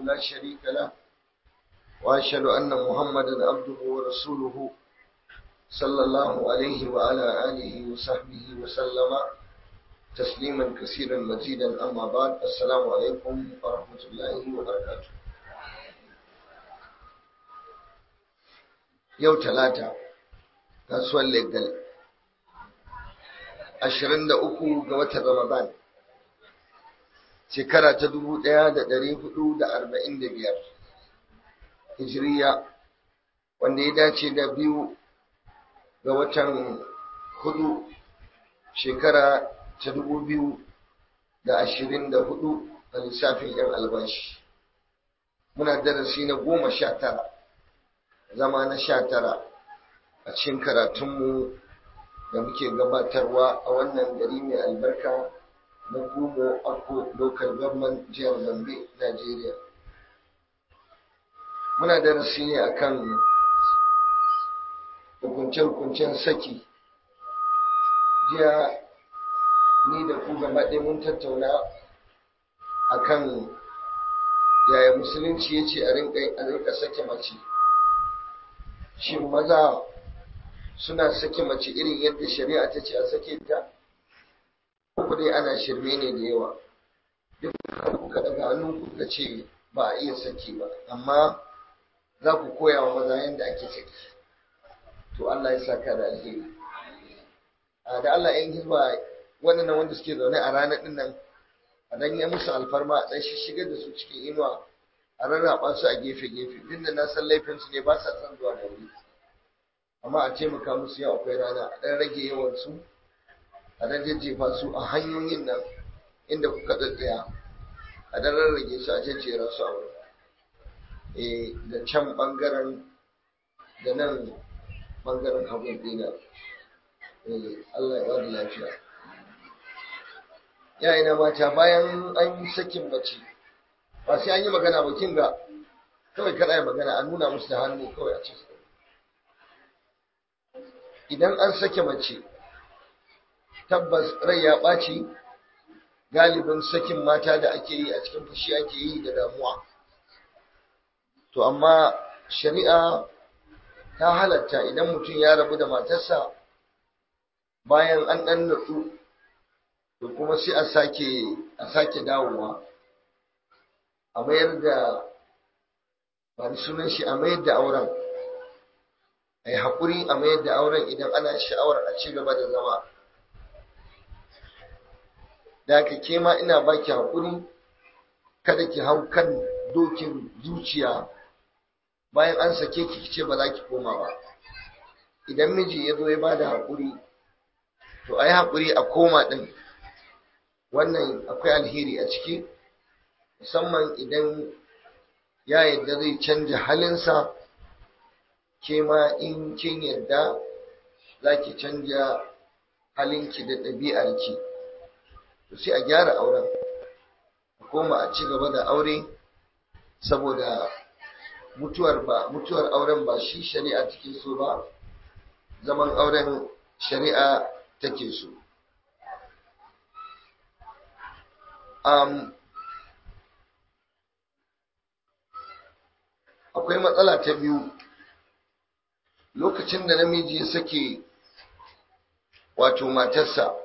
لا شريك له وأشهد أن محمدا عبده ورسوله صلى الله عليه وعلى آله وصحبه وسلم تسليما كثيرا مزيدا أما بعد السلام عليكم ورحمة الله وبركاته يوم ثلاثة kasuwar legal ashirin da uku ga watan ramadan shekara ta dubu ɗaya da ɗari hudu da arba'in da biyar hijiriya wanda ya dace da biyu ga watan hudu shekara ta dubu biyu da ashirin da hudu a lissafin yan albashi muna darasi na goma sha tara zama na sha tara a cikin karatunmu da muke gabatarwa a wannan gari mai albarka na Gumo Akko Local Government Jihar Gombe, Najeriya. Muna darasi ne akan hukunce-hukuncen saki. Jiya ni da ku gaba ɗaya mun tattauna akan yaya musulunci ya ce a rinka sake mace. Shin maza suna sake mace irin yadda shari'a ta ce a sake ta uku dai ana shirme ne da yawa duk kuka daga hannu kuka ce ba a iya saki ba amma za ku koya wa maza yadda ake saki to Allah ya saka da alheri a da Allah yan hizba waɗannan wanda suke zaune a ranar ɗin nan a dan ya musu alfarma a dan shigar da su cikin inuwa a rarraba su a gefe-gefe duk da na san laifinsu ne ba sa son zuwa da wuri amma a taimaka musu yau akwai rana a ɗan rage yawansu a ɗan jajjefa su a hanyoyin nan inda kuka tsatsaya a ɗan rarrage su a jajjera su a wurin e da can ɓangaren da nan ɓangaren hagun ɗina Allah ya bada lafiya yayina mata bayan an yi sakin mace ba sai an yi magana ba kin ga kawai kada yi magana a nuna musu da hannu kawai a ce idan an sake mace tabbas rai ya ɓaci galibin sakin mata da ake yi a cikin fushi ake yi da damuwa to amma shari'a ta halatta idan mutum ya rabu da matarsa bayan an ɗan nutsu to kuma sai a sake a sake dawowa a mayar da ba da sunan shi a mayar da auren a yi haƙuri a mayar da auren idan ana sha'awar a ci gaba da zama da aka ke ma ina baki haƙuri kada ki hau kan dokin zuciya bayan an sake ki ce ba za ki koma ba idan miji ya zo ya ba da haƙuri to a yi haƙuri a koma ɗin wannan akwai alheri a ciki musamman idan ya yadda zai canja halinsa ke ma in kin yadda za ki canja halinki da ɗabi'arki to sai a gyara auren a koma a ci gaba da aure saboda mutuwar ba mutuwar auren ba shi shari'a take so ba zaman auren shari'a take so um, akwai matsala ta biyu lokacin da namiji ya sake wato matarsa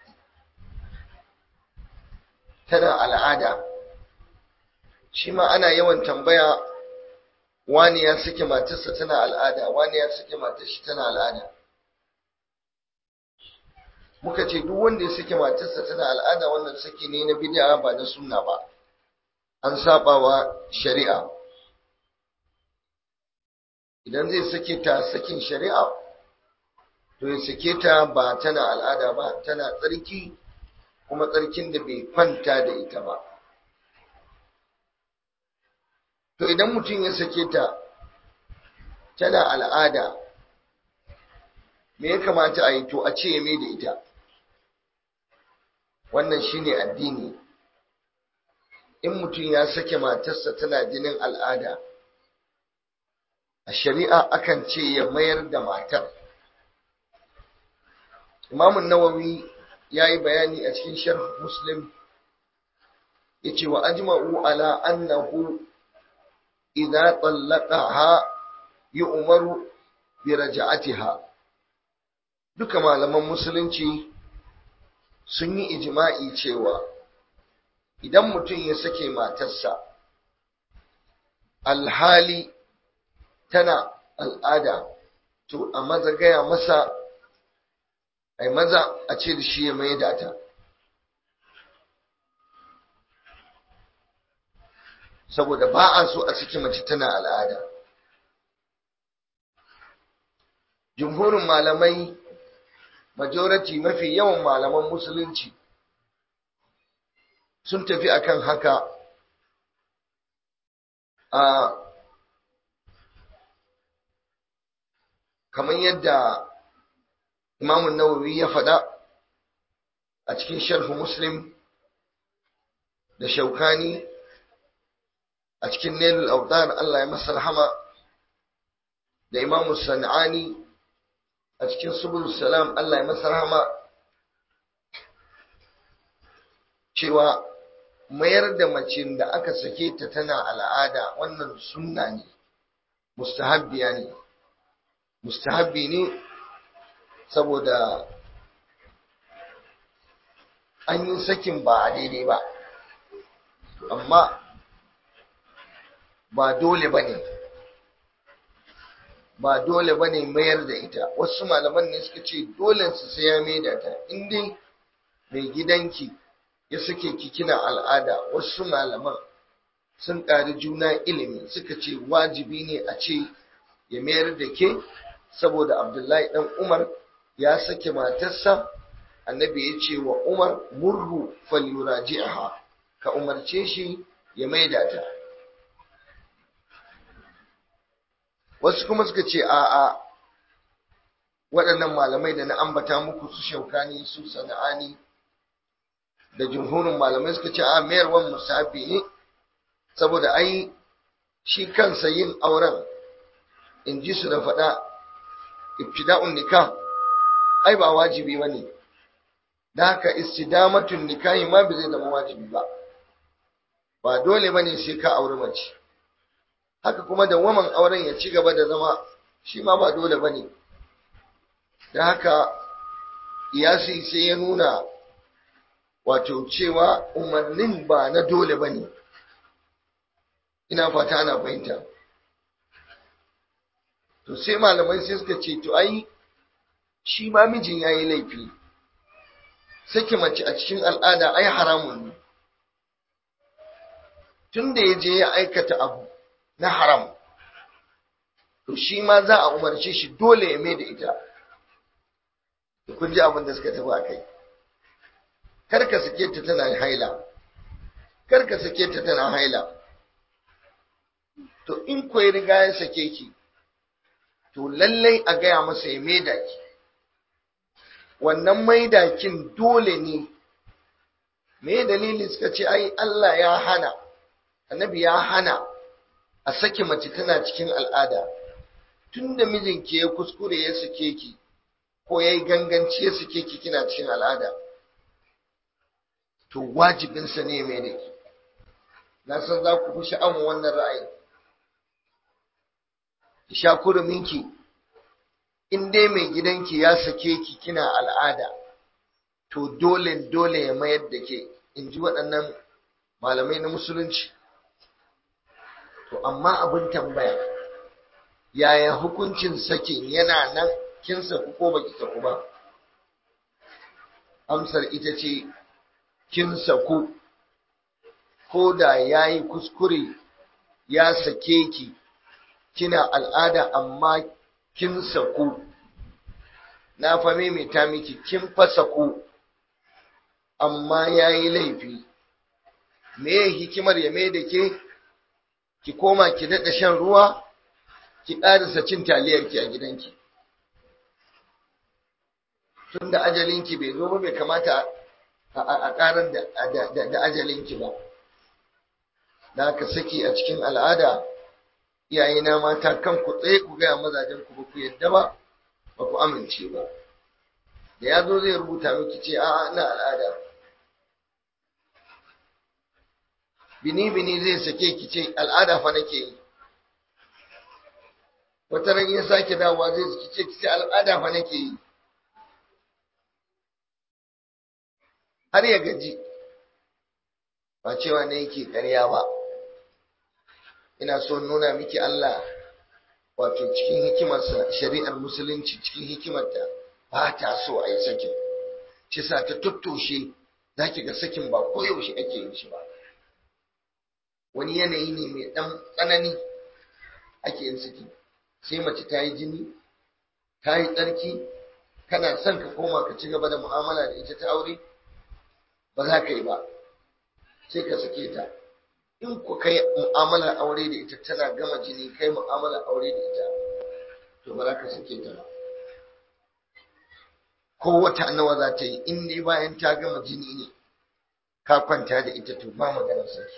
tana al'ada shi ma ana yawan tambaya wani ya sake matarsa tana al'ada wani ya sake matarsa tana al'ada muka ce duk wanda ya sake matarsa tana al'ada wannan saki ne na bid'a ba na sunna ba an saba wa shari'a idan zai sake ta sakin shari'a to ya sake ta ba tana al'ada ba tana tsarki kuma tsarkin da bai kwanta da ita ba to idan mutum ya sake ta tana al'ada me ya kamata a yi to a ce ya mai da ita wannan shine addini in mutum ya sake matarsa tana jinin al'ada a shari'a akan ce ya mayar da matar imamun nawawi ya yi bayani a cikin sharh muslim ya ce wa ajma'u ala annahu idza tallaqaha yu'maru bi raj'atiha duka malaman musulunci sun yi ijma'i cewa idan mutum ya sake matarsa alhali tana al'ada to a maza gaya masa ai maza a ce da shi ya mai da ta saboda ba a so a saki mace tana al'ada jumhurin malamai majority mafi yawan malaman musulunci sun tafi akan haka a kamar yadda imamun nawawi ya faɗa a cikin sharhu muslim da shaukani a cikin nailul autar Allah ya masa rahama da imamu sana'ani a cikin subul salam Allah ya masa rahama cewa mayar da mace da aka sake ta tana al'ada wannan sunna ne mustahabbiya ne mustahabbi ne saboda an yi sakin ba a daidai ba amma ba dole ba ne ba dole ba ne mayar da ita wasu malaman ne suka ce dole su sai ya mai da ta inda mai gidanki ya suke kina al'ada wasu malaman sun ƙari juna ilimi suka ce wajibi ne a ce ya mayar da ke saboda abdullahi ɗan umar ya sake matarsa annabi ya ce wa umar murhu falyuraji'aha ka umarce shi ya maida ta wasu kuma suka ce a'a waɗannan malamai da na ambata muku su shaukani su sana'ani da jumhurin malamai suka ce a mayarwan musabi ne saboda ai shi kansa yin auren in ji su da faɗa ibtida'un nikah ai ba wajibi ba ne da haka istidamatun nikahi ma bai zai zama wajibi ba ba dole ba ne sai ka auri mace haka kuma da waman auren ya ci gaba da zama shi ma ba dole ba ne da haka iyasi sai ya nuna wato cewa umarnin ba na dole ba ne ina fata ana fahimta to sai malamai sai suka ce to ai shi ma mijin ya yi laifi sake mace a cikin al'ada ai haramun ne tun da ya je ya aikata abu na haram to shi ma za a umarce shi dole ya mai da ita kun ji abin da suka tafi a kai karka sake ta tana haila karka sake ta tana haila to in ko ya riga ya sake ki to lallai a gaya masa ya maida ki wannan maidakin dole ne me dalili suka ce ai Allah ya hana annabi ya hana a sake mace tana cikin al'ada tunda mijinki ya kuskure ya sake ki ko yayi ganganci ya sake ki kina cikin al'ada to wajibinsa ne mai da ki na san za ku fi sha'awar wannan ra'ayi ki sha kuruminki in dai mai gidanki ya sake ki kina al'ada to dole dole ya mayar da ke in ji waɗannan malamai na musulunci to amma abin tambaya yaya hukuncin sakin yana nan kin saku ko baki saku ba amsar ita ce kin saku ko da ya yi kuskure ya sake ki kina al'ada amma kin saku na fa maimaita miki kin fa saku amma ya yi laifi me hikimar ya mai da ke ki koma ki daɗa shan ruwa ki ƙarisa cin taliyarki a gidanki tun da ajalinki bai zo ba bai kamata a ƙarar da ajalinki ba da aka saki a cikin al'ada iyayena mata kan ku tsaye ku gaya mazajen ku ba ku yadda ba ba ku amince ba da ya zo zai rubuta miki ce a'a ina al'ada bini bini zai sake ki ce al'ada fa nake yi wata ran ya sake dawowa zai ziki ce ki al'ada fa nake yi har ya gaji ba cewa ne yake ƙarya ba ina so nuna miki Allah wato cikin hikimarsa shari'ar musulunci cikin hikimarta ba ta so a yi sakin shi sa ta tuttoshe za ki ga sakin ba koyaushe ake yin shi ba wani yanayi ne mai ɗan tsanani ake yin saki sai mace ta yi jini ta yi tsarki kana son ka koma ka ci gaba da mu'amala da ita ta aure ba za ka yi ba sai ka sake ta in ku kai mu'amalar aure da ita tana gama jini kai mu'amalar aure da ita to ba za ka sake ta ba ko wata nawa za ta yi in dai bayan ta gama jini ne ka kwanta da ita to ba maganar saki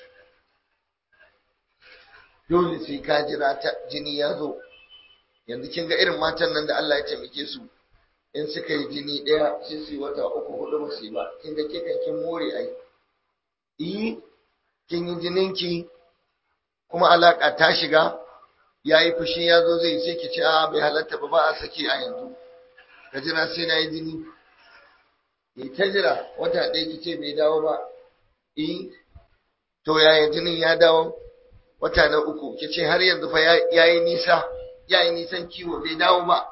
dole sai ka jira ta jini ya zo yanzu kin ga irin matan nan da Allah ya taimake su in suka yi jini ɗaya sai su yi wata uku hudu ba su yi ba kin ga ke kan kin more ai yi kin yi jininki kuma alaka ta shiga ya yi fushi ya zo zai sai ki ce a bai halatta ba ba a saki a yanzu ka jira sai na yi jini yi ta jira wata ɗaya ki ce bai dawo ba yi to yaya jinin ya dawo wata na uku ki ce har yanzu fa ya yi nisa ya yi nisan kiwo bai dawo ba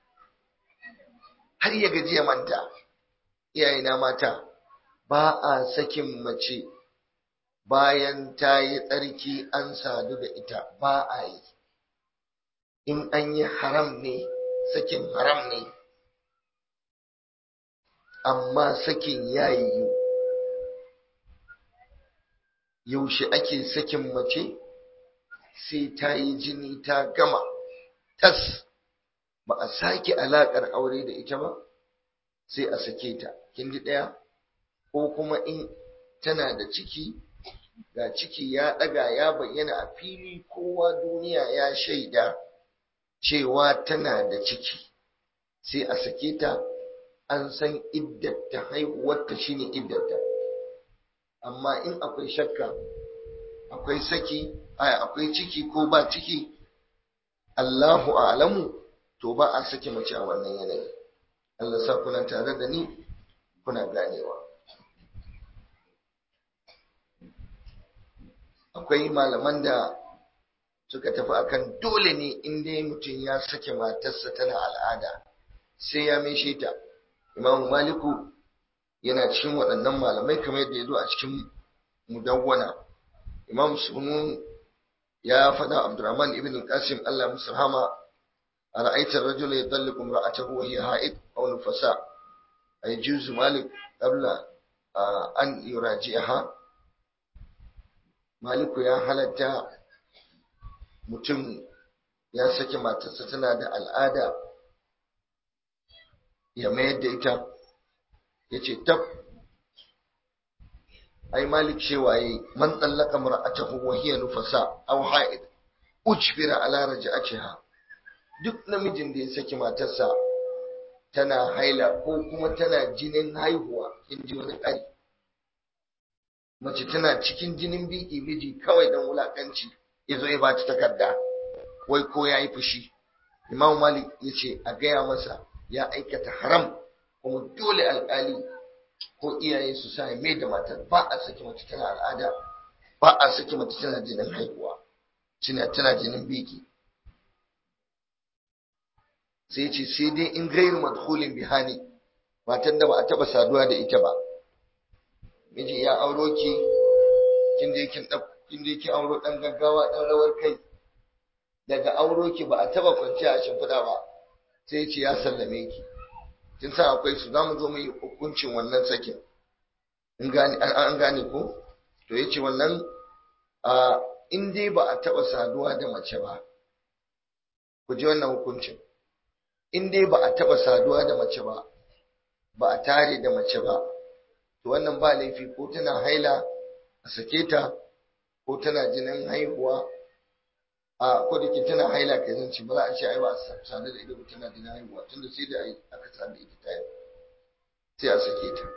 har ya gaji ya manta iyayena mata ba a sakin mace bayan ta yi tsarki an sadu da ita ba a yi in an yi haram ne sakin haram ne amma sakin ya yiwu yaushe ake sakin mace sai ta yi jini ta gama tas ba a sake alaƙar aure da ita ba sai a sake ta kin ji ɗaya ko kuma in tana da ciki ga ciki ya ɗaga ya bayyana a fili kowa duniya ya shaida cewa tana da ciki sai a sake ta an san iddata haihuwarta shine iddata amma in akwai shakka akwai saki akwai ciki ko ba ciki Allahu a'lamu to ba a sake mace a wannan yanayi Allah sa kuna tare da ni kuna ganewa akwai malaman da suka tafi akan dole ne in dai mutum ya sake matarsa tana al'ada sai ya mishe ta Imam Maliku yana cikin waɗannan malamai kamar yadda ya zo a cikin mudawwana Imam Sunun ya faɗa Abdurrahman ibn Qasim Allah musu rahama أرأيت الرجل يطلق امرأته وهي حائض أو نفساء أيجوز مالك قبل أن يراجعها مالك يا halatta mutum ya sake matarsa tana da al'ada ya mayar da ita ya ce tab ai malik cewa yi man tsallaka mar'atahu wa hiya nufasa aw ha'id ujbira ala raj'atiha duk namijin da ya saki matarsa tana haila ko kuma tana jinin haihuwa in ji wani ƙari mace tana cikin jinin biki miji kawai don wulaƙanci ya zo ya ba ta takarda wai ko ya yi fushi imam malik ya ce a gaya masa ya aikata haram kuma dole alƙali ko iyaye su sa mai da matar ba a saki mace tana al'ada ba a saki mace tana jinin haihuwa tana jinin biki sai ce sai dai in gairu madkhulin bihani matan da ba a taba saduwa da ita ba miji ya auro ki kin je kin kin je kin auro dan gaggawa dan rawar kai daga auro ki ba a taba kwanciya a shimfiɗa ba sai ce ya sallame ki kin san akwai su zamu zo mu yi hukuncin wannan sakin in gane an gane ko to yace wannan a in dai ba a taba saduwa da mace ba ku ji wannan hukuncin in dai ba a taɓa saduwa da mace ba ba a tare da mace ba to wannan ba laifi ko tana haila a sake ta ko tana jinin haihuwa a ko da ke tana haila kai zan ci ba za a ce ai ba a sadu da ita ba tana jinin haihuwa tunda sai da aka sadu da ita ta yi sai a sake ta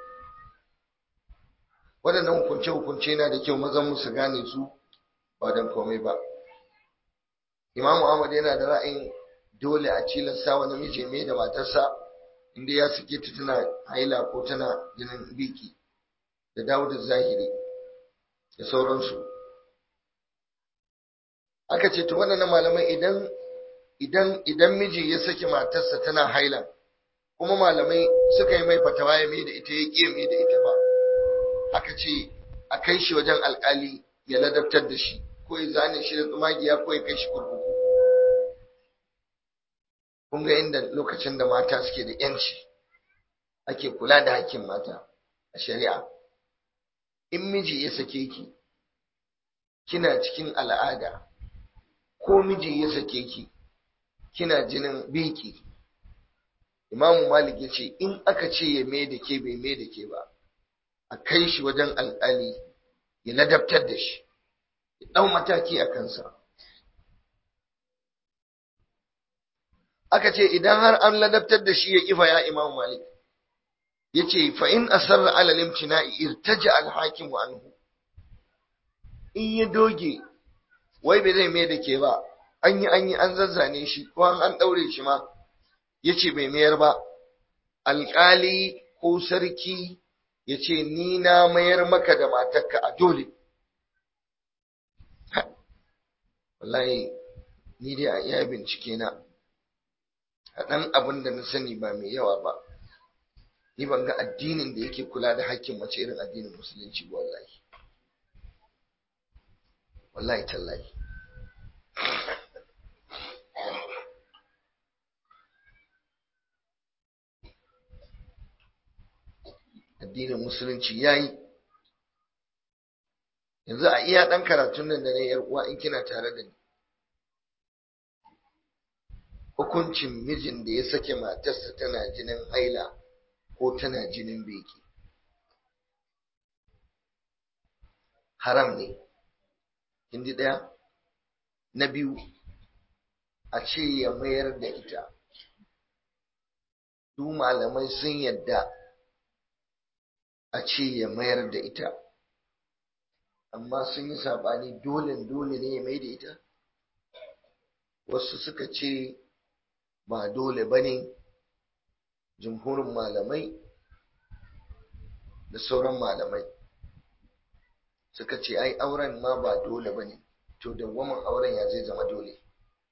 waɗannan hukunce-hukunce na da kyau mazan mu su gane su ba don komai ba imamu ahmad yana da ra'ayin dole a cilasta wa namiji mai da matarsa inda ya sake ta tana haila ko tana jinin biki da dawo da zahiri da sauransu aka ce to wannan malamai idan idan idan miji ya saki matarsa tana haila kuma malamai suka yi mai fatawa ya mai da ita ya ƙi mai da ita ba aka ce a kai shi wajen alƙali ya ladabtar da shi ko ya zane shi da tsumagiya ko ya kai shi kurkuku kun ga inda lokacin da mata suke da yanci ake kula da hakkin mata a shari'a in miji ya sake ki kina cikin al'ada ko miji ya sake ki kina jinin biki imamu malik ya ce in aka ce ya mai da ke bai mai da ke ba a kai shi wajen alƙali ya ladabtar da shi ya ɗau mataki a kansa aka ce idan har an ladabtar da shi ya kifa ya imamu malik ya ce fa'in asarra alalim tina'i irtaja alhakimu anhu in ya doge wai bai zai mai da ke ba an yi an yi an zazzane shi ko an ɗaure shi ma ya ce bai mayar ba alƙali ko sarki ya ce ni na mayar maka da matarka a dole wallahi ni dai a iya bincike na a ɗan abin da na sani ba mai yawa ba ni ban ga addinin da yake kula da hakkin mace irin addinin musulunci ba wallahi wallahi tallahi addinin musulunci ya yi yanzu a iya ɗan karatun nan da na yar uwa in kina tare da ni hukuncin mijin da ya sake matarsa tana jinin haila ko tana jinin beki haram ne hindi ɗaya na biyu a ce ya mayar da ita su malamai sun yadda a ce ya mayar da ita amma sun yi saɓani dole dole ne ya mai da ita wasu suka ce ba dole ba ne jumhurin malamai da sauran malamai suka ce ai auren ma ba dole ba ne to dawwamin auren ya zai zama dole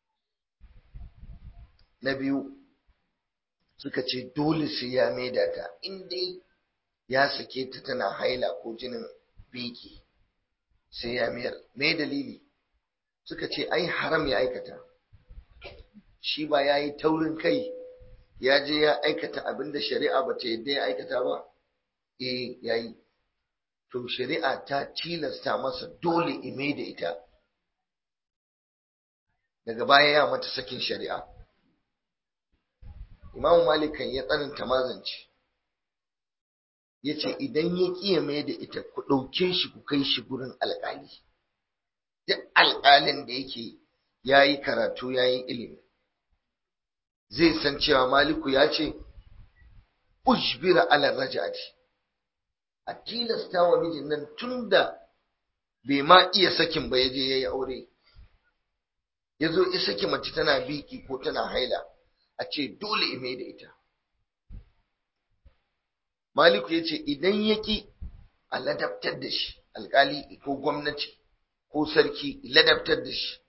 na biyu suka ce dole sai ya maida ta in dai ya sake ta tana haila ko jinin biki sai ya mayar me dalili suka ce ai haram ya aikata shi ba ya yi taurin kai ya je ya aikata abin da shari'a ba ta yadda ya aikata ba eh ya yi to shari'a ta tilasta masa dole ime da ita daga baya ya mata sakin shari'a imamu malikan ya tsananta mazanci ya ce idan ya ƙiya mai da ita ku ɗauke shi ku kai shi gurin alƙali duk alƙalin da yake ya yi karatu ya yi ilimi zai san cewa maliku ya ce ujbira ala raja'ati a tilasta wa mijin nan tun da bai ma iya sakin ba ya je ya yi aure ya zo ya saki mace tana biki ko tana haila a ce dole ime da ita maliku ya ce idan ya ƙi a ladabtar da shi alƙali ko gwamnati ko sarki ladabtar da shi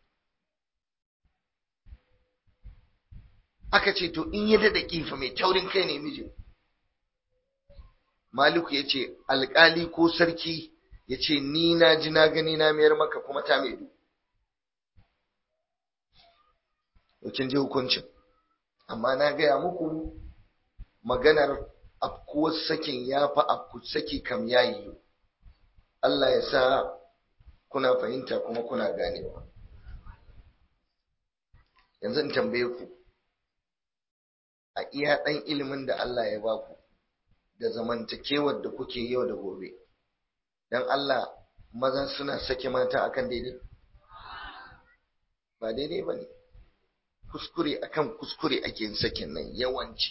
aka ce to in ya daɗa ƙifa mai taurin kai ne mijin maliku ya ce alƙali ko sarki ya ce ni na ji na gani na mayar maka kuma ta mai du kin ji hukuncin amma na gaya muku maganar afkuwar sakin ya fi afku saki kam ya yi Allah ya sa kuna fahimta kuma kuna ganewa yanzu in tambaye ku a iya ɗan ilimin da Allah ya ba ku da zamantakewar da kuke yau da gobe don Allah maza suna sake mata akan daidai ba daidai ba ne kuskure akan kuskure ake yin sakin nan yawanci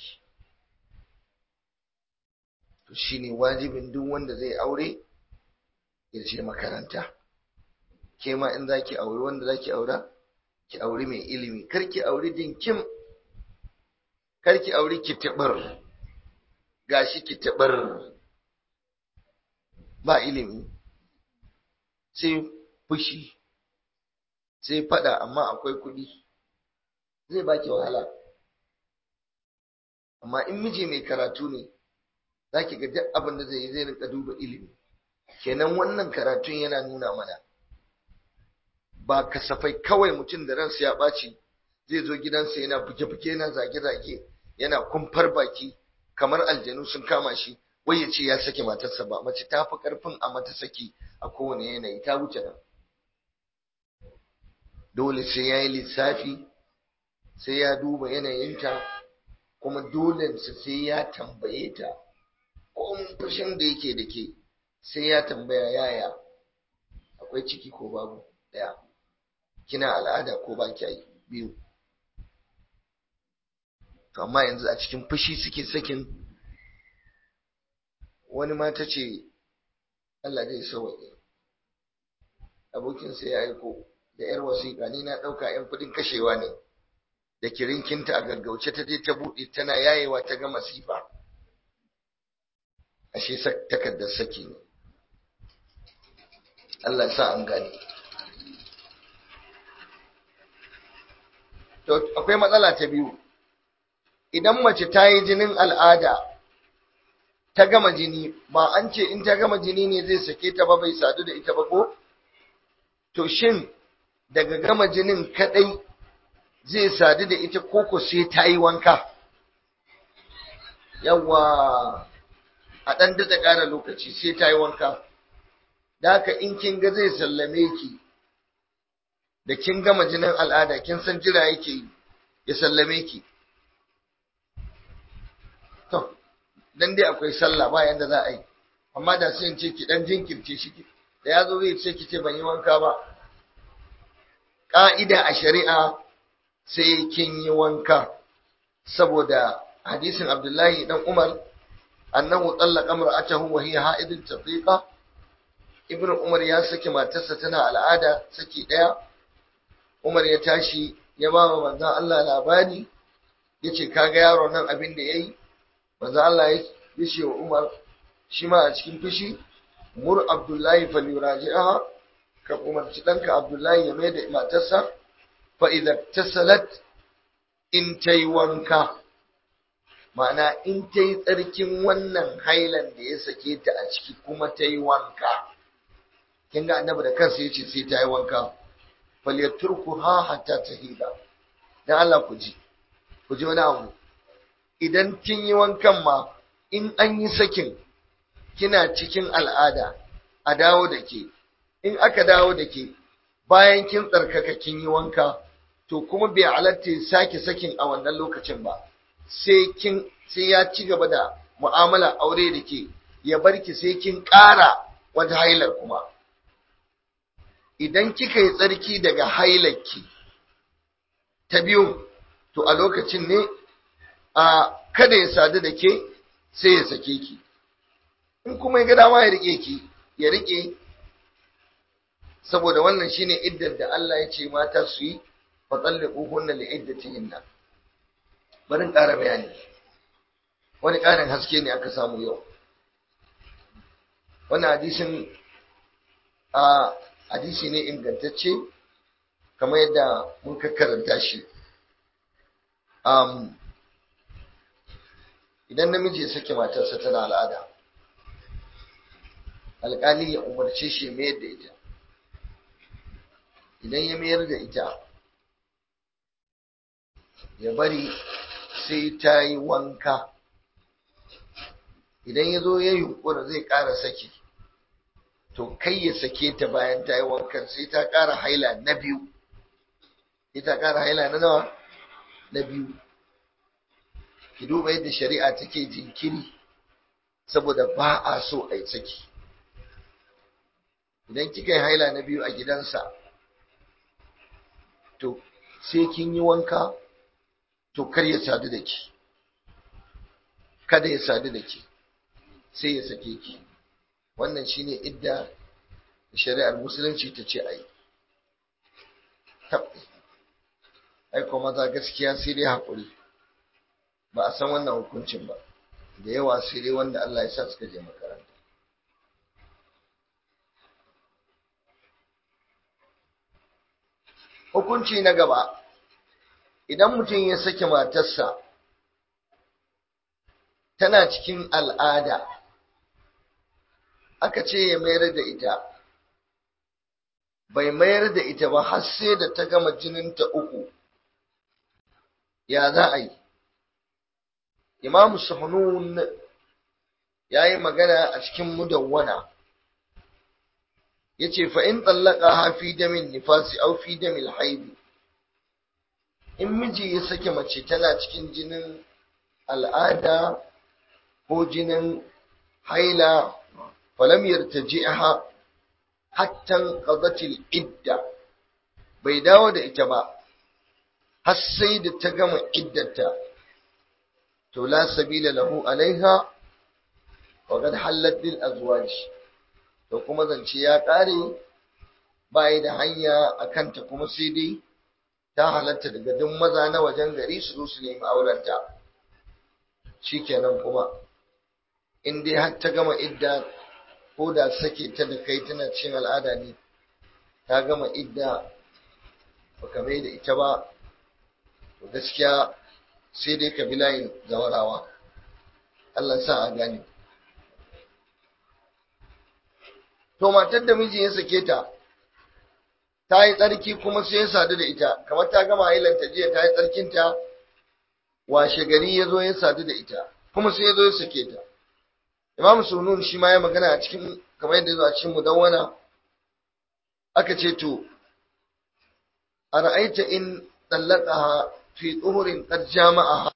to shine wajibin duk wanda zai aure ya je makaranta ke ma in zaki aure wanda zaki aura ki aure mai ilimi kar ki aure dinkim karki auri kitibir gashi kitibir ba ilimi sai fushi sai fada amma akwai kuɗi zai baki wahala amma in miji mai karatu ne za ki ga duk abin da zai yi zai rinka duba ilimi kenan wannan karatun yana nuna mana ba kasafai kawai mutum da ransa ya ɓaci zai zo gidansa yana buge-buge yana zage-zage yana kumfar baki kamar aljanu sun kama shi wai ya ce ya sake matarsa ba mace ta fi ƙarfin a mata saki a kowane yanayi ta wuce nan dole sai ya yi lissafi sai ya duba yanayinta kuma dolensa sai ya tambaye ta komin fushin da yake da ke sai ya tambaya yaya akwai ciki ko babu ɗaya kina al'ada ko ba kya yi biyu to amma yanzu a cikin fushi suke sakin wani mata ce Allah zai sauwaƙe abokinsa ya aiko da ‘yar wasiƙa ni na ɗauka ‘yan kuɗin kashewa ne da kirinkinta a gaggauce ta je ta buɗe tana yayewa ta ga masifa ashe takardar saki ne Allah sa an gane to akwai matsala ta biyu idan mace ta yi jinin al'ada ta gama jini ba an ce in ta gama jini ne zai sake ta ba bai sadu da ita ba ko to shin daga gama jinin kadai zai sadu da ita koko sai ta yi wanka yawa a ɗan daɗa ƙara lokaci sai ta yi wanka da haka in kin ga zai sallame ki da kin gama jinin al'ada kin san jira yake yi ya sallame ki to dan dai akwai sallah ba yanda za a yi amma da sai in ce ki dan jinkirce shi da ya zo zai ce ki ce ban yi wanka ba ƙa'ida a shari'a sai kin yi wanka saboda hadisin Abdullahi dan Umar annahu tallaqa imra'atahu wa hiya ha'idun tafiqa ibnu Umar ya saki matarsa tana al'ada saki daya Umar ya tashi ya ba wa manzon Allah labari yace kaga yaro nan abin da yayi manzon Allah ya ce wa Umar shi ma a cikin fushi mur Abdullahi falyuraji'aha ka umarci ɗanka Abdullahi ya mai da matarsa fa'iza ta salat in ta yi wanka, ma'ana in ta yi tsarkin wannan hailan da ya sake ta a ciki kuma ta yi wanka. Kin ga annabi da kansa ya ce sai ta yi wanka, falyaturku ha hatta ta hila. Don Allah ku ji, ku ji wani abu. Idan kin yi wankan ma, in an yi sakin, kina cikin al'ada, a dawo da ke. in aka dawo da ke bayan kin tsarkaka kin yi wanka to kuma bai halatta ya sake sakin a wannan lokacin ba sai kin sai ya ci gaba da mu'amala aure da ke ya bar ki sai kin ƙara wata hailar kuma idan kika yi tsarki daga hailarki ta biyu to a lokacin ne a kada ya sadu da ke sai ya sake ki in kuma ya ga dama ya rike ki ya rike saboda wannan shine iddar da Allah ya ce mata su yi fa talliquhunna li iddatihinna bari ƙara bayani wani ƙarin haske ne aka samu yau wannan hadisin a hadisi ne ingantacce kamar yadda mun karanta shi um, idan namiji ya sake matarsa tana al'ada alƙali ya umarce shi mayar da ita idan ya mayar da ita ya bari sai ta yi wanka idan ya zo ya yunkura zai ƙara saki to kai ya sake ta bayan ta yi wankan sai ta ƙara haila na biyu sai ta ƙara haila na nawa na biyu ki duba yadda shari'a take jinkiri saboda ba a so a yi saki idan kika yi haila na biyu a gidansa to sai kin yi wanka to kar ya sadu da ki kada ya sadu da ki sai ya sake ki wannan shine idda shari'ar musulunci ta ce ai ai kuma maza gaskiya sai dai haƙuri ba a san wannan hukuncin ba da yawa sai dai wanda Allah ya sa suka je makaranta hukunci na gaba idan mutum ya sake matarsa tana cikin al'ada aka ce ya mayar da ita bai mayar da ita ba har sai da ta gama jininta uku ya za a yi imam suhunun ya yi magana a cikin mudawwana ya ce fa'in tsallaka hafi damin nifasi au fi damin haibi in miji ya sake mace tana cikin jinin al'ada ko jinin haila falam yartaji'ha hatta qadatil idda bai dawo da ita ba har sai da ta gama iddata to la sabila lahu alaiha wa qad hallat lil azwaj to kuma zance ya kare bai da hanya akan ta kuma sai dai ta halatta daga duk maza na wajen gari su zo su nemi aurenta shikenan kuma in dai har ta gama idda ko da sake ta da kai tana cin al'ada ne ta gama idda baka mai da ita ba to gaskiya sai dai ka bi layin zawarawa Allah sa a gane to matar da miji ya sake ta ta yi tsarki kuma sai ya sadu da ita kamar ta gama hailanta jiya ta yi tsarkinta washe gari ya zo ya sadu da ita kuma sai ya zo ya sake ta imam sunun shi ma ya magana a cikin kamar yadda ya zo a cikin mudawwana aka ce to a ra'aita in tsallaqaha fi tsuhurin qad jama'aha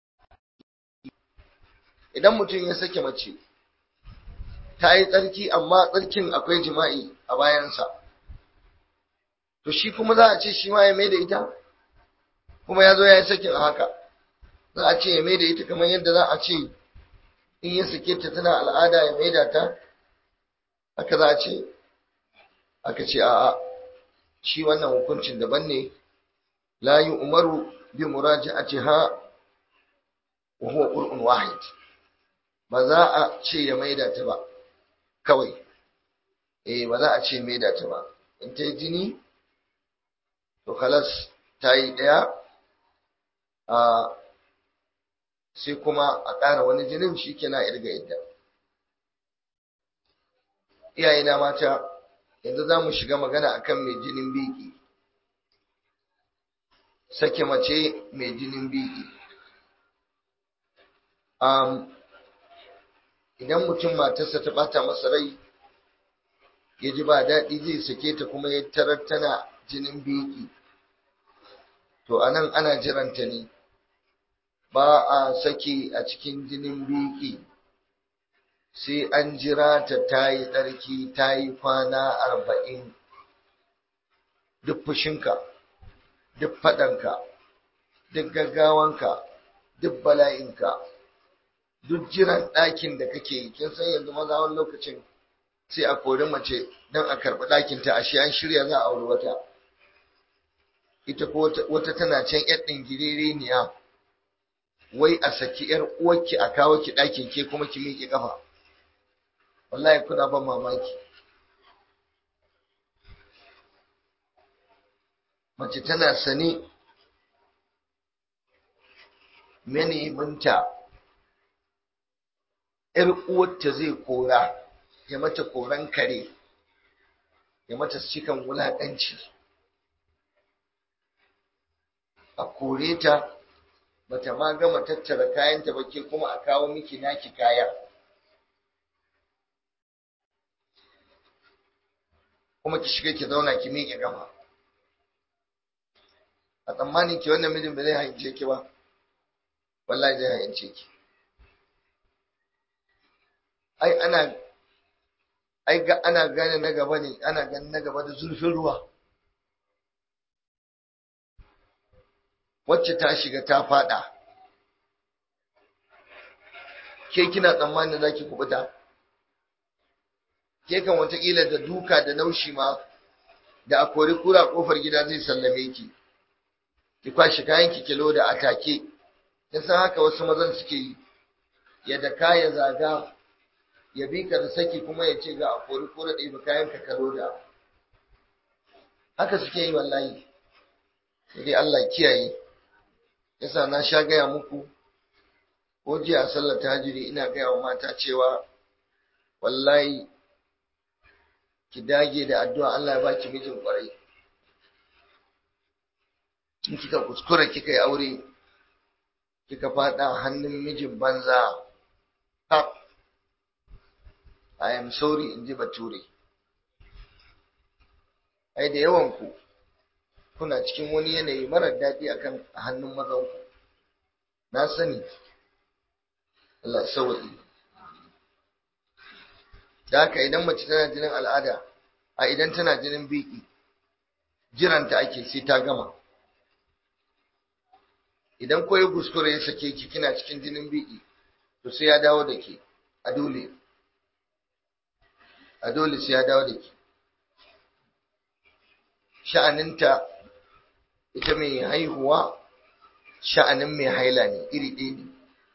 idan mutum ya sake mace ta yi tsarki amma tsarkin akwai jima'i a bayansa to shi kuma za a ce shi ma ya mai da ita kuma ya zo ya yi sakin a haka za a ce ya mai da ita kamar yadda za a ce in ya sake ta tana al'ada ya mai da ta haka za a ce aka ce a'a shi wannan hukuncin daban ne la yi umaru bi muraja'atiha wa huwa qur'un wahid ba za a ce ya maida ta ba kawai eh ba za a ce maida ta ba in ta yi jini to kalas ta yi ɗaya a sai kuma a ƙara wani jinin shi ke na irga idda iyayena mata yanzu za mu shiga magana akan mai jinin biki sake mace mai jinin biki idan mutum matarsa ta bata masa rai ya ji ba daɗi zai sake ta kuma ya tarar tana jinin biki to anan ana jiranta ne ba a saki a cikin jinin biki sai an jira ta ta yi tsarki ta yi kwana arba'in duk fushinka duk faɗanka duk gaggawanka duk bala'inka duk jiran ɗakin da kake yi kin san yanzu maza wani lokacin sai a kori mace don a karɓi ɗakinta ashe an shirya za a auri wata ita ko wata tana can yar ɗingiririya wai a saki yar uwarki a kawo ki ɗakin ke kuma ki miƙe ƙafa wallahi kuna ban mamaki mace tana sane mene minta ‘yar uwarta zai kora ya mata koran kare ya mata cikan wulaƙanci a kore ta bata ma gama tattara kayanta ba ke kuma a kawo miki naki kaya kuma ki shiga ki zauna ki miƙe gama a tsammanin ki wannan mijin ba zai hayance ki ba wallahi zai hayance ki ai ana ai ga ana gane na gaba ne ana gane na gaba da zurfin ruwa wacce ta shiga ta fada ke kina tsammanin za ki kubuta ke kan watakila da duka da naushi ma da a kori kura kofar gida zai sallame ki ki kwashi kayan ki kilo da atake yasa haka wasu mazan suke yi ya daka ya zaga ya bi ka da saki kuma ya ce ga a kori kore ɗaya kayan ka karo da haka suke yi wallahi sai dai Allah kiyaye yasa na sha gaya muku ko jiya a sallar tahajjudi ina gaya wa mata cewa wallahi ki dage da addu'a Allah ya baki mijin kwarai in kika kuskura kika yi aure kika fada hannun mijin banza ha I am sorry in ji bature ai da yawan ku kuna cikin wani yanayi marar daɗi akan hannun mazanku na sani Allah sawa'i da haka idan mace tana jinin al'ada a idan tana jinin biki jiranta ake sai ta gama idan koyi kuskure ya sake ki kina cikin jinin biki to sai ya dawo da ke a dole a dole sai ya dawo da ke sha'aninta ita mai haihuwa sha'anin mai haila ne iri ɗaya ne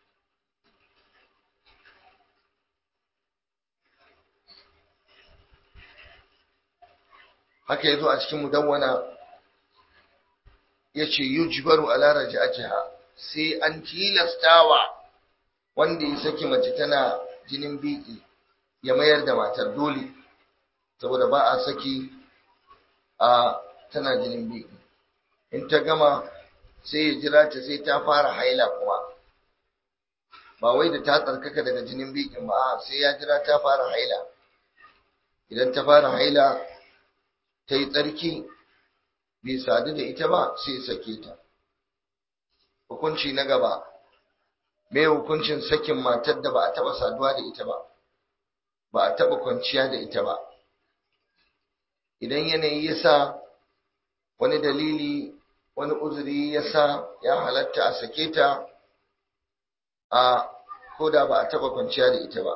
haka yazo a cikin mudawwana yace yujbaru ala raj'atiha sai an tilastawa wanda ya saki mace tana jinin biki ya mayar da matar dole saboda ba a saki a tana jinin biki in ta gama sai ya jira ta sai ta fara haila kuma ba wai da ta tsarkaka daga jinin bikin ba sai ya jira ta fara haila idan ta fara haila ta yi tsarki bai sadu da ita ba sai sake ta hukunci na gaba me hukuncin sakin matar da ba a taba saduwa da ita ba ba a taba kwanciya da ita ba idan yanayi ya sa wani dalili wani uzuri ya sa ya halatta a sake ta a koda ba a taba kwanciya da ita ba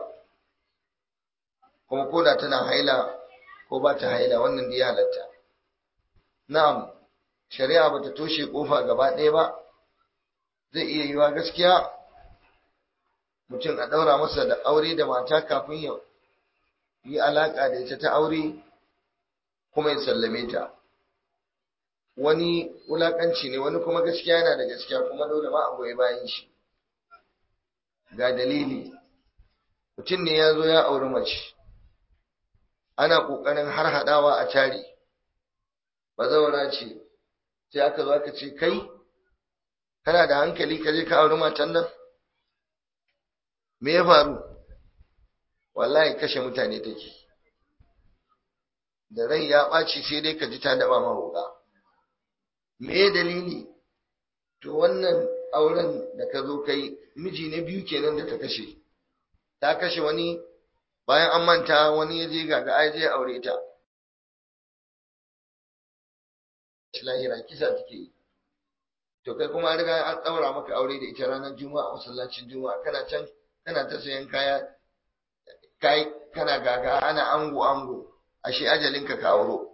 kuma koda tana haila ko ba ta haila wannan da ya halatta na'am shari'a ba ta toshe kofa gaba ɗaya ba zai iya yiwa gaskiya mutum a ɗaura masa da aure da mata kafin ya yi alaƙa da ita ta aure kuma ya sallame ta wani wulaƙanci ne wani kuma gaskiya yana da gaskiya kuma dole ma a goyi bayan shi ga dalili mutum ne ya zo ya auri mace ana ƙoƙarin har haɗawa a tari bazawara ce sai aka zo aka ce kai kana da hankali ka je ka auri matan nan me ya faru wallahi kashe mutane take da rai ya ɓaci sai dai ka ji ta daɓa mahoga me dalili to wannan auren da ka zo kai miji na biyu kenan da ta kashe ta kashe wani bayan an manta wani ya je gaga ai je aure ta lahira kisa take yi to kai kuma riga an daura maka aure da ita ranar juma'a masallacin juma'a kana can kana ta sayan kaya kai kana gaga ana ango ango ashe ajalin ka auro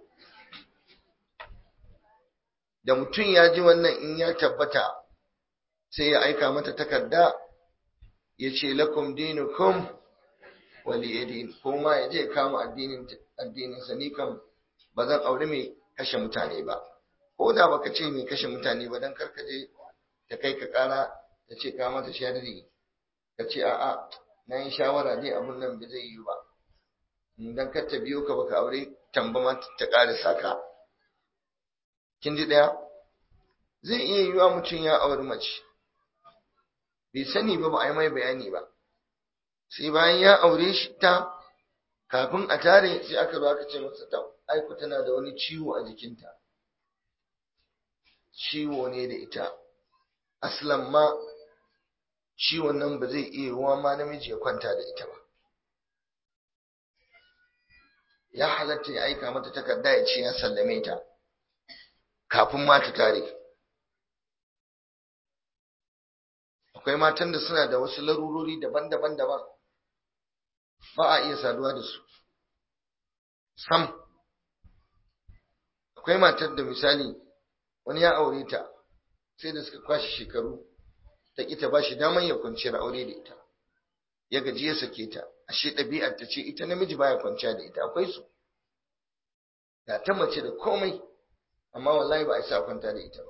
da mutum ya ji wannan in ya tabbata sai ya aika mata takarda ya ce lakum dinukum wali yadin ko ma ya je kama addinin addinin sa ni kam ba zan aure mai kashe mutane ba ko da baka ce mai kashe mutane ba dan karka je ta kai ka kara ta ce ka mata sharri ka ce a'a na yi shawara ne abun nan ba zai yi ba dan kar ta biyo ka baka aure tamba ma ta ƙara saka kin ji daya zai iya yiwa mutum ya auri mace bai sani ba ba a yi mai bayani ba sai bayan ya aure shi ta kafin a tare sai aka zo aka ce masa ta aiku tana da wani ciwo a jikinta ciwo ne da ita aslan ma ciwon nan ba zai iya yiwuwa ma namiji ya kwanta da ita ba ya halatta ya aika mata takarda ya ce ya sallame ta kafin ma ta tare akwai matan da suna da wasu larurori daban-daban daban ba a iya saduwa da su sam akwai matar da misali wani ya aure ta sai da suka kwashe shekaru ta ƙi ta bashi daman ya kwanciyar aure da ita ya gaji ya sake ta ashe ɗabi'ar ta ce ita namiji baya kwanciya da ita akwai su ga ta mace da komai amma wallahi ba a isa kwanta da ita ba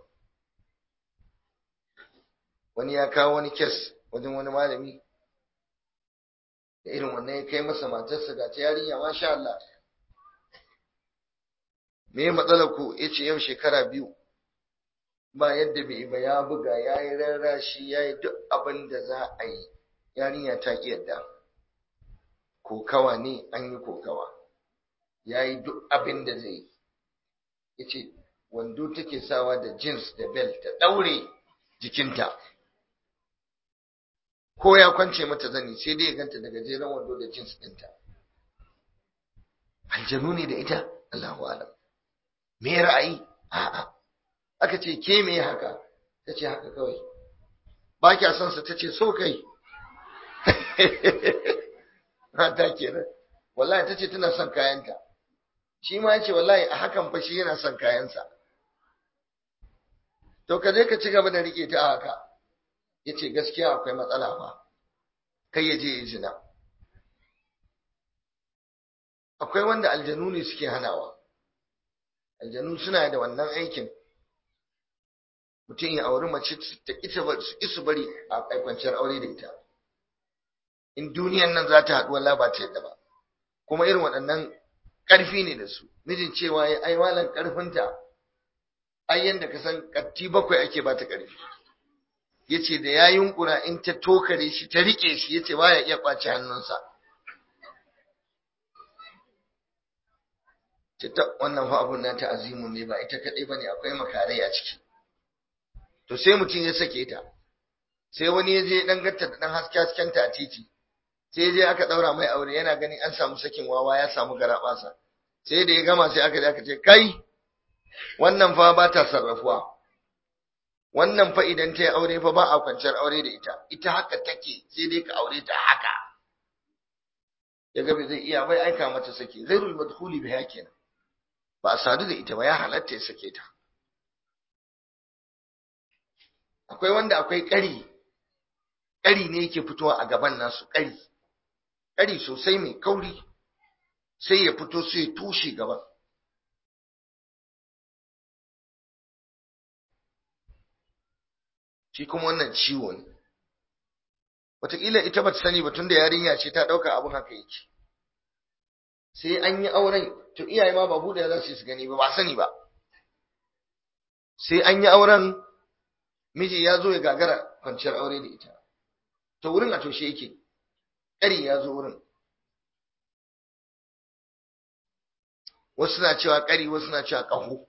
wani ya kawo wani kes wajen wani malami da irin wannan ya kai masa matarsa ga ta yarinya masha Allah me matsalar ku yace yau shekara biyu ba yadda bai ba ya buga ya yi rarrashi ya yi duk abin da za a yi yarinya ta ki yadda kokawa ne an yi kokawa ya yi duk abin da zai yi ya ce wando take sawa da jeans da belt ta ɗaure jikinta ko ya kwance mata zani sai dai ya ganta daga jeren wando da jeans ɗinta aljanu ne da ita Allahu alam me ra'ayi a'a aka ce ke me haka ta ce haka kawai ba kya son sa ta ce so kai mata kenan wallahi ta ce tana son kayanta shi ma ya ce wallahi a hakan fa shi yana son kayansa to ka je ka ci gaba da rike ta a haka ya ce gaskiya akwai matsala fa kai ya je ya zina akwai wanda aljanu ne suke hanawa aljanu suna da wannan aikin mutum ya auri mace ta isu bari a kwanciyar aure da ita in duniyan nan za ta haɗu wala ba ta yadda ba kuma irin waɗannan ƙarfi ne da su mijin cewa ya ai malan ƙarfinta ai yanda ka san ƙatti bakwai ake ba ta ƙarfi ya ce da ya yunkura in ta tokare shi ta riƙe shi ya ce ba ya iya ƙwace hannunsa ce ta wannan fa abun nata azimun ne ba ita kaɗai ba ne akwai makarai a ciki to sai mutum ya sake ta sai wani ya je dan gatta da dan haske haskenta a titi sai je aka daura mai aure yana ganin an samu sakin wawa ya samu garabasa sai da ya gama sai aka je aka ce kai wannan fa ba ta sarrafuwa wannan fa idan ta yi aure fa ba a kwanciyar aure da ita ita haka take sai dai ka aure ta haka ya ga zai iya bai aika mata sake ghairul madkhuli biha kenan ba a sadu da ita ba ya halatta ya sake ta akwai wanda akwai ƙari ƙari ne yake fitowa a gaban nasu ƙari ƙari sosai mai kauri sai ya fito sai ya tushe gaban shi kuma wannan ciwo ne wataƙila ita ba ta sani ba tun da yarinya ce ta ɗauka abin haka yake sai an yi auren to iyaye ma ba buɗe za su yi su gani ba ba sani ba sai an yi auren miji ya zo ya gagara kwanciyar aure da ita to wurin a toshe yake ƙari ya zo wurin wasu na cewa ƙari wasu na cewa ƙaho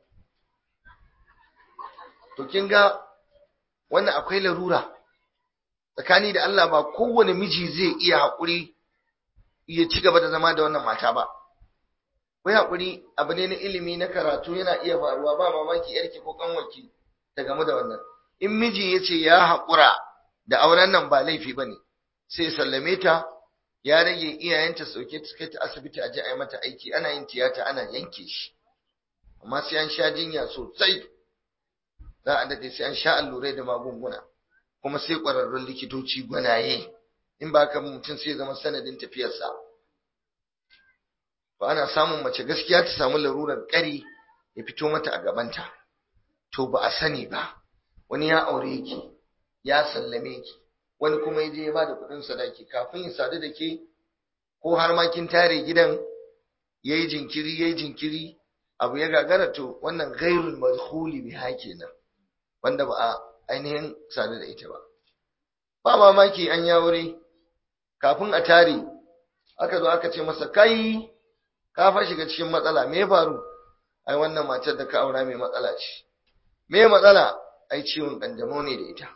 to kin ga wannan akwai larura tsakani da Allah ba kowane miji zai iya haƙuri ya ci gaba da zama da wannan mata ba wai haƙuri abu ne na ilimi na karatu yana iya faruwa ba mamaki yarki ko kanwarki ta gamu da wannan in miji ya ce ya haƙura da auren nan ba laifi ba ne sai sallame ta ya rage iyayenta sauke ta kai ta asibiti a ji a yi mata aiki ana yin tiyata ana yanke shi amma sai an sha jinya sosai za a daɗe sai an sha allurai da magunguna kuma sai ƙwararrun likitoci gwanaye in ba ka mutum sai zama sanadin tafiyarsa ba ana samun mace gaskiya ta samu larurar ƙari ya fito mata a gabanta to ba a sani ba wani ya aure ki ya sallame ki wani kuma ya je ya bada kuɗin sadaki kafin ya sadu da ke ko har ma kin tare gidan yayi jinkiri yayi jinkiri abu ya gagara to wannan ghairul madkhuli biha kenan wanda ba a ainihin sadu da ita ba ba mamaki an ya wuri kafin a tare aka zo aka ce masa kai ka fa shiga cikin matsala me ya faru ai wannan matar da ka aura mai matsala ce me matsala ai ciwon kanjamau ne da ita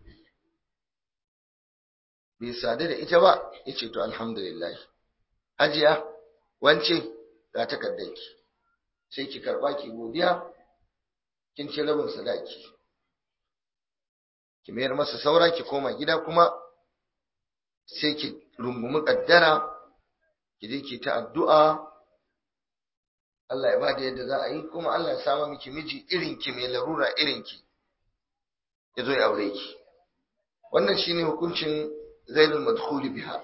bai sadu da ita ba yace to alhamdulillah hajiya wance ga takardanki sai ki karba ki godiya kin ci rabin sadaki ki mayar masa saura ki koma gida kuma sai ki rungumi kaddara ki je ki ta addu'a Allah ya bada yadda za a yi kuma Allah ya sama miki miji irin ki mai larura irin ki ya zo ya aure ki wannan shine hukuncin zainul madkhuli biha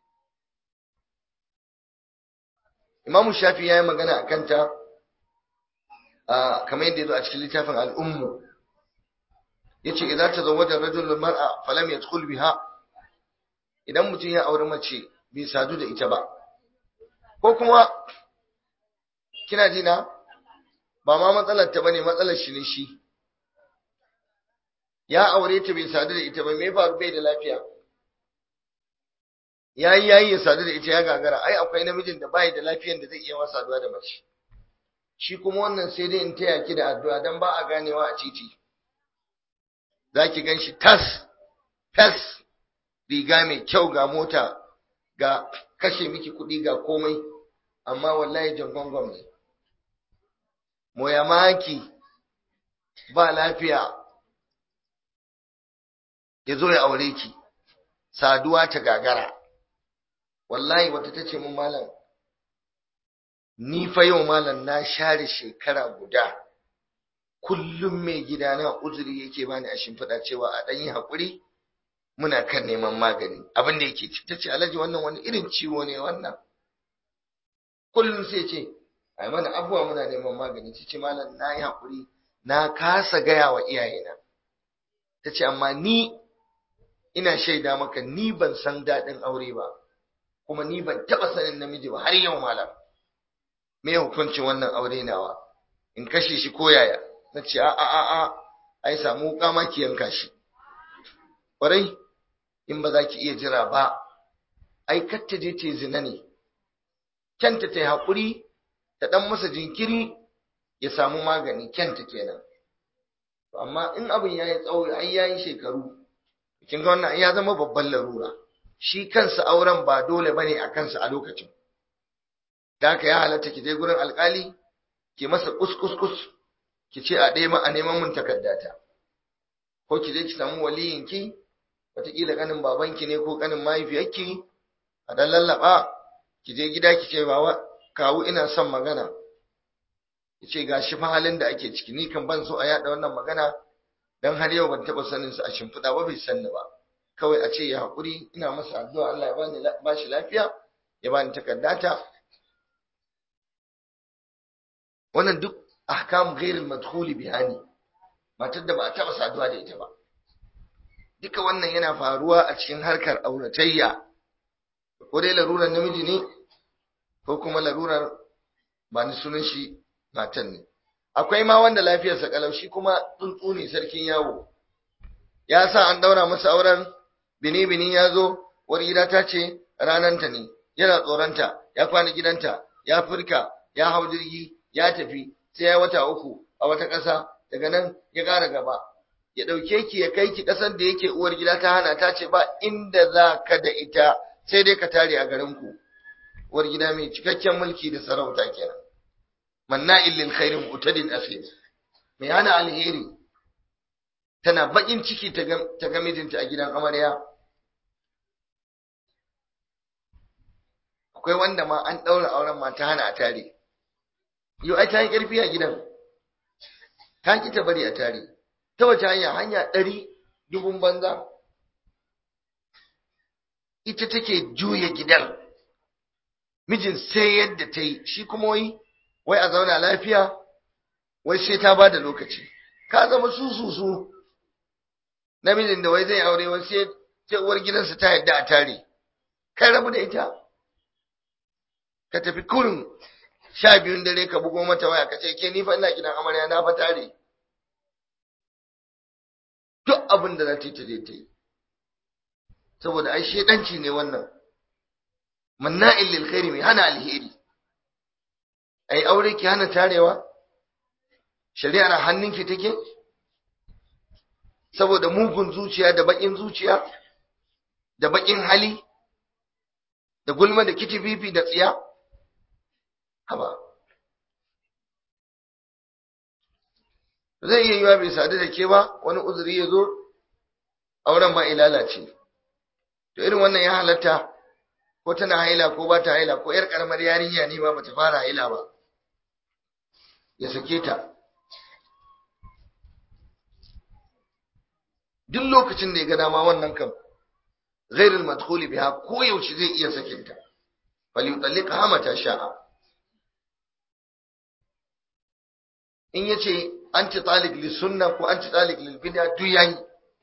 imamu shafi ya yi magana a kanta kamar yadda ya zo a cikin littafin al'ummu ya ce idan ta zama da rajulun mar'a falam ya biha idan mutum ya auri mace bai sadu da ita ba ko kuma kina ji na ba ma matsalar ta bane matsalar shi ne shi ya aure ta bai sadu da ita ba me faru bai da lafiya yayi yayi ya sadu da ita ya gagara ai akwai namijin da bai da lafiyan da zai iya masa saduwa da mace shi kuma wannan sai dai in taya ki da addu'a dan ba a ganewa a titi zaki ganshi tas tas riga mai kyau ga mota ga kashe miki kuɗi ga komai amma wallahi jangongon ne moya maki ba lafiya ya zo ya aure ki saduwa ta gagara wallahi wata ta ce mun malam ni fa yau malam na share shekara guda kullum mai gidana uzuri yake bani a shimfiɗa cewa a ɗan yi haƙuri muna kan neman magani abin da yake ta ce alhaji wannan wani irin ciwo ne wannan kullum sai ce ai mana abuwa muna neman magani ta ce malam na yi haƙuri na kasa gaya wa iyayena ta ce amma ni ina shaida maka ni ban san daɗin aure ba kuma ni ban taɓa sanin namiji ba har yau malam me hukuncin wannan aure nawa in kashe shi ko yaya na ce a a a a ai samu wuka ma ki yanka shi ƙwarai in ba za ki iya jira ba ai katta je ta zina ne kyanta ta yi haƙuri ta ɗan masa jinkiri ya samu magani kyanta kenan amma in abin ya yi tsawo ai ya yi shekaru kin ga wannan ya zama babban larura shi kansa auren ba dole bane a kansa a lokacin da haka ya halatta ki je gurin alkali ki masa kus ki ce a ɗaya a neman mun takaddata ko ki je ki samu waliyin ki wataƙila kanin babanki ne ko kanin mahaifiyarki a dan lallaba ki je gida ki ce bawa kawu ina son magana ki ce ga shi fa halin da ake ciki ni kan ban so a yaɗa wannan magana dan har yau ban taɓa sanin sa a shimfiɗa ba bai sanni ba kawai a ce ya haƙuri ina masa addu'a Allah ya bani ba shi lafiya ya bani takaddata wannan duk ahkam ghairil madkhuli bihani matar da ba a taɓa saduwa da ita ba duka wannan yana faruwa a cikin harkar auratayya ko dai larurar namiji ne ko kuma larurar ba ni sunan shi matan ne akwai ma wanda lafiyarsa kalau shi kuma tsuntsu ne sarkin yawo ya sa an daura masa auren bini bini ya zo wani gida ta ce rananta ne yana tsoronta ya kwana gidanta ya furka ya hau jirgi ya tafi sai ya wata uku a wata ƙasa daga nan ya ƙara gaba ya ɗauke ki ya kai ki ƙasar da yake uwar gida ta hana ta ce ba inda za ka da ita sai dai ka tare a garinku uwar gida mai cikakken mulki da sarauta kenan manna'il lil khairi mu'tadin asim mai hana alheri tana bakin ciki ta ga mijinta a gidan amarya akwai wanda ma an daura auren ma ta hana a tare yau ai ta yi karfi a gidan ta ki ta bari a tare ta wace hanya hanya ɗari dubun banza ita take juya gidan mijin sai yadda ta yi shi kuma wai wai a zauna lafiya wai sai ta ba da lokaci ka zama su su su namijin da wai zai aure wai sai sai uwar gidansa ta yadda a tare kai rabu da ita ka tafi kurin sha biyun dare ka bugo mata waya ka ce ke ni fa ina gidan amarya na fa tare duk abin da za ta yi ta je ta yi saboda ai shedanci ne wannan manna'il lil khairi mai hana alheri ai aure ki hana tarewa shari'ar hannunki take saboda mugun zuciya da bakin zuciya da bakin hali da gulma da kitififi da tsiya haba zai iya yiwa bai sadu da ke ba wani uzuri ya zo auren ma lalace to irin wannan ya halatta ko tana haila ko ba ta haila ko yar karamar yarinya ne ba bata fara haila ba ya sake ta duk lokacin da ya ga dama wannan kam ghairul madkhuli biha ko yaushe zai iya sakin ta bal yutalliqha mata sha'a in yace anti talik lis sunna ko anti talik lil bid'a duk yayi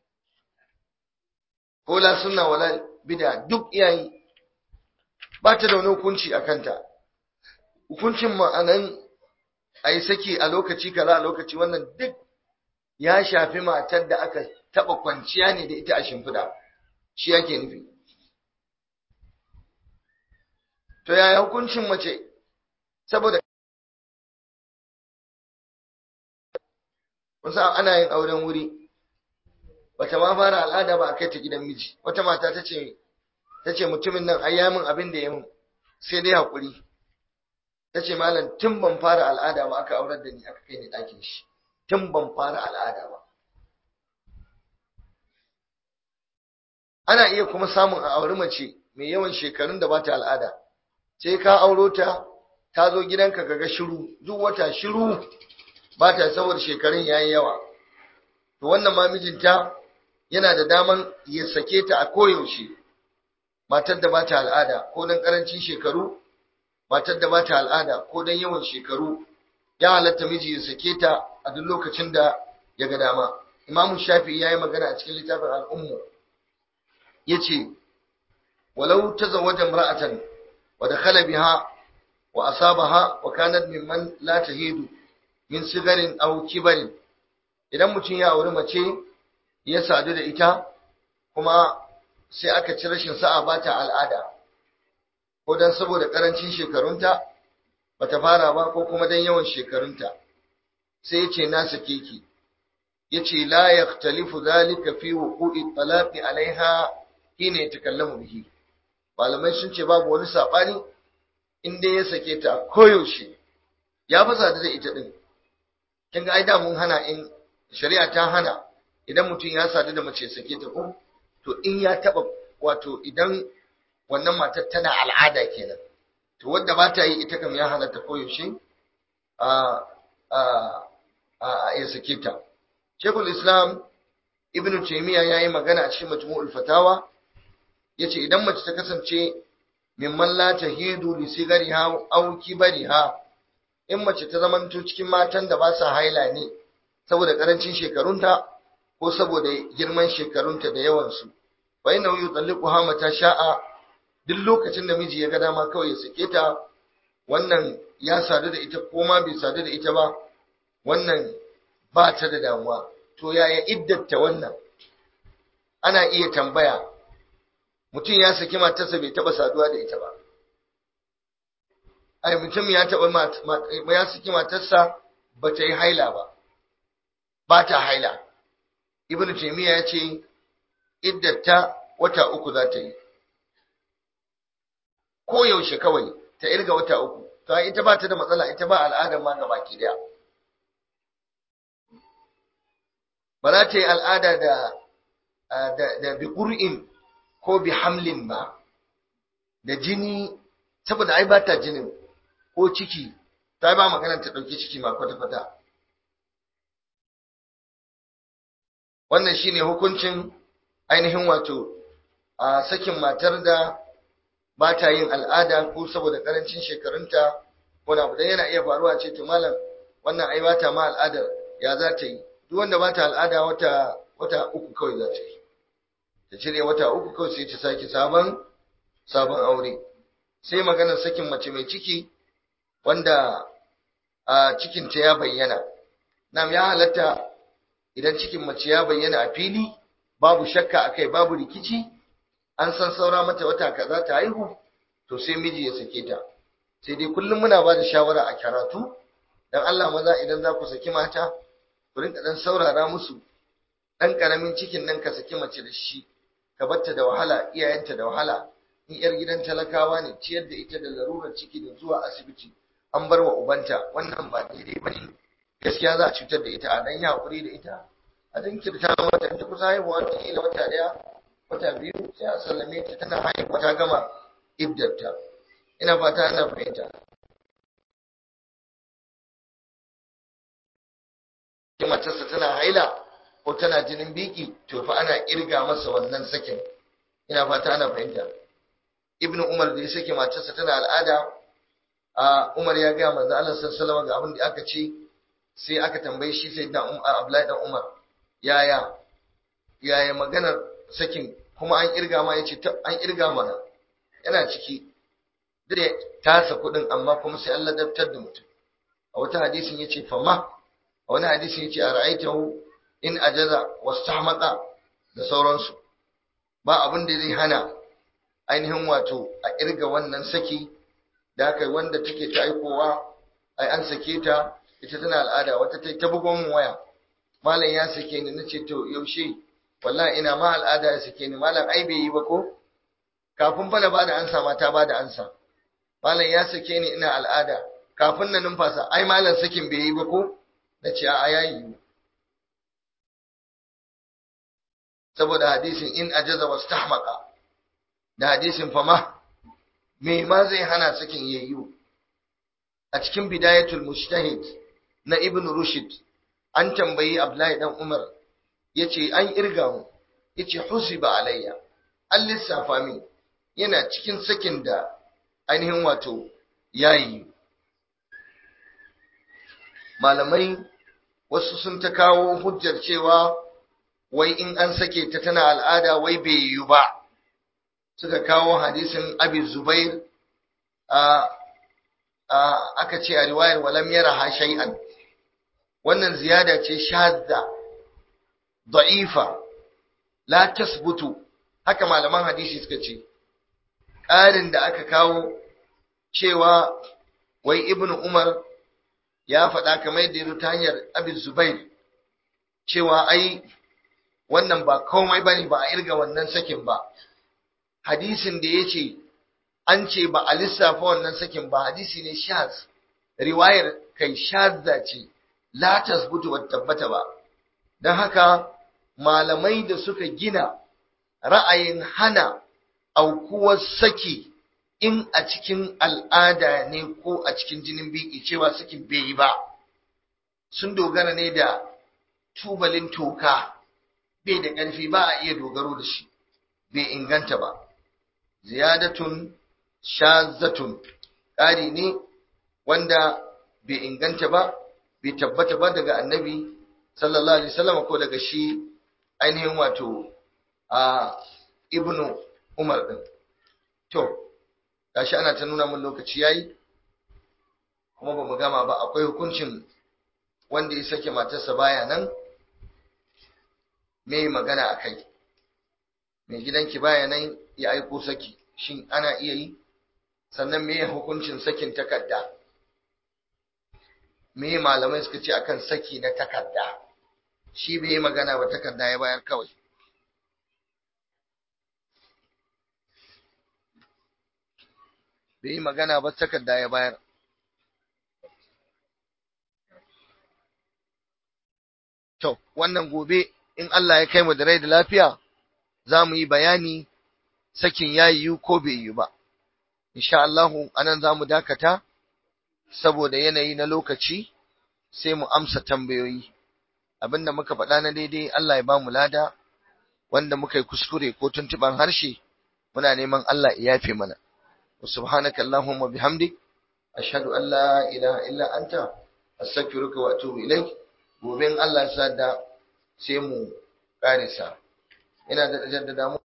ko la sunna wala bid'a duk yayi ba ta da wani hukunci a kanta hukuncin ma'anan a yi saki a lokaci kaza a lokaci wannan duk ya shafi matar da aka taɓa kwanciya ne da ita a shimfiɗa shi yake nufi to yaya hukuncin mace saboda wasu ana yin auren wuri bata ma fara al'ada ba a kai ta gidan miji wata mata ta ce ta ce mutumin nan ai ya min abin da ya min sai dai haƙuri ta ce malam tun ban fara al'ada ba aka aurar da ni aka kai ni ɗakin shi tun ban fara al'ada ba ana iya kuma samun a auri mace mai yawan shekarun da bata al'ada sai ka auro ta ta zo gidanka kaga shiru duk wata shiru ba ta saboda shekarun yayi yawa to wannan ma mijinta yana da daman ya sake ta a koyaushe matar da bata al'ada ko dan karancin shekaru matar da bata al'ada ko dan yawan shekaru ya halatta miji ya sake ta a duk lokacin da ya ga dama imamu shafi'i yayi magana a cikin littafin al'ummu yace walau tazawwaja imra'atan wa dakhala biha wa asabaha wa kanat mimman la tahidu min sigarin aw kibarin idan mutum ya auri mace ya sadu da ita kuma sai aka ci rashin sa'a ba ta al'ada ko dan saboda karancin shekarunta bata fara ba ko kuma dan yawan shekarunta sai yace na sake ki yace la yaktalifu zalika fi wuqu'i talaqi alaiha hina yatakallamu bihi malamai sun ce babu wani sabani in dai ya sake ta koyaushe ya fasa da ita din kin ga ai da mun hana in shari'a ta hana idan mutum ya sadu da mace sake ta ko to in ya taba wato idan wannan matar tana al'ada kenan to wanda ba ta yi ita kam ya halatta koyaushe a a a ya sake ta Sheikhul Islam Ibn Taymiyyah yayi magana a cikin Majmu'ul Fatawa yace idan mace ta kasance mimman la tahidu li sigariha aw kibariha in mace ta zamanto cikin matan da ba sa haila ne saboda karancin shekarunta ko saboda girman shekarunta da yawansu fa inna yutalliquha mata sha'a duk lokacin da miji ya ga dama kawai ya sake ta wannan ya sadu da ita ko ma bai sadu da ita ba wannan ba ta da damuwa to yaya iddata wannan ana iya tambaya mutum ya saki matarsa bai taba saduwa da ita ba ai mutum ya taba ya saki matarsa ba ta yi haila ba ba ta haila ibnu taymiya ya ce iddata wata uku za ta yi ko yaushe kawai ta irga wata uku to ita ba ta da matsala ita ba al'adar ma gabaki daya ba za ta yi al'ada da da bi qur'in ko bi hamlin ba da jini saboda ai ba ta jinin ko ciki ta ba magana ta dauki ciki ma kwata kwata wannan shine hukuncin ainihin wato a sakin matar da ba ta yin al'ada ko saboda karancin shekarunta wani abu dan yana iya faruwa ce to malam wannan ai ba ta ma al'adar ya za ta yi duk wanda ba ta al'ada wata wata uku kawai za ta yi ta cire wata uku kawai sai ta sake sabon sabon aure sai maganar sakin mace mai ciki wanda a cikinta ya bayyana nam ya halatta idan cikin mace ya bayyana a fili babu shakka akai babu rikici an san saura mata wata kaza ta haihu to sai miji ya sake ta sai dai kullum muna ba da shawara a karatu dan Allah maza idan za ku saki mata ku rinka dan saurara musu dan karamin cikin nan ka saki mace da shi ka batta da wahala iyayenta da wahala in yar gidan talakawa ne ciyar da ita da larurar ciki da zuwa asibiti an bar wa ubanta wannan ba daidai ba ne gaskiya za a cutar da ita a dan ya hakuri da ita a jinkirta mata ta kusa haihuwa ta kila wata daya wata biyu sai a sallame ta tana haihuwa ta gama iddarta ina fata ana fahimta matarsa tana haila ko tana jinin biki to fa ana kirga masa wannan sakin ina fata ana fahimta ibnu umar da ya sake matarsa tana al'ada a umar ya ga manzo Allah sallallahu alaihi ga abin da aka ce sai aka tambaye shi sai da Abdullahi dan Umar yaya yaya maganar sakin kuma an kirga ma yace an kirga mana yana ciki da tasa kudin amma kuma sai Allah daftar da mutum a wata hadisin yace fama a wani hadisin yace ara'aitahu in ajaza wastahmaqa da sauransu ba abin da zai hana ainihin wato a kirga wannan saki da aka wanda take ta aikowa ai an sake ta ita tana al'ada wata ta ta bugon mun waya malam ya sake ni nace to yaushe wallahi ina ma al'ada ya sake ni malam ai bai yi ba ko kafin fa na bada ansa ma ta bada ansa malam ya sake ni ina al'ada kafin na numfasa ai malam sakin bai yi ba ko nace a yayi saboda hadisin in ajaza wastahmaqa da hadisin fama me ma zai hana sakin yayyu a cikin bidayatul mujtahid na ibn rushd an tambayi abdullahi dan umar yace an irga mu yace husiba alayya an lissafa min yana cikin sakin da ainihin wato yayi malamai wasu sun ta kawo hujjar cewa wai in an sake ta tana al'ada wai bai yiwu ba suka kawo hadisin abi zubair aka ce a riwayar walam yara ha shay'an wannan ziyada ce shadda da'ifa la tasbutu haka malaman hadisi suka ce ƙarin da aka kawo cewa wai ibnu umar ya faɗa kamar yadda ya ta hanyar abin zubair cewa ai wannan ba komai bane ba a irga wannan sakin ba hadisin da ya ce an ce ba a lissafa wannan sakin ba hadisi ne shaz riwayar kai shazza ce la tasbutu wa tabbata ba don haka malamai da suka gina ra'ayin hana aukuwar saki in a cikin al'ada ne ko a cikin jinin biki cewa sakin bai yi ba sun dogara ne da tubalin toka bai da ƙarfi ba a iya dogaro da shi bai inganta ba ziyadatun shazatun ƙari ne wanda bai inganta ba bai tabbata ba daga annabi sallallahu alaihi wasallam ko daga shi ainihin wato a ibnu umar din to gashi ana ta nuna mun lokaci yayi kuma ba mu gama ba akwai hukuncin wanda ya sake matarsa baya nan me magana akai mai gidanki baya nan ya aiko saki shin ana iya yi sannan me hukuncin sakin takarda me malamai suka ce akan saki na takarda shi bai yi magana ba takarda ya bayar kawai bai yi magana ba takarda ya bayar to wannan gobe in Allah ya kai mu da rai da lafiya za mu yi bayani sakin ya yiwu ko bai yiwu ba insha Allah anan za mu dakata saboda yanayi na lokaci sai mu amsa tambayoyi abinda muka faɗa na daidai Allah ya ba mu lada wanda muka yi kuskure ko tuntuban harshe muna neman Allah ya yafe mana subhanaka allahumma bihamdik ashhadu an la ilaha illa anta astaghfiruka wa atubu ilaik gobe in Allah ya sa da sai mu karisa ina da jaddada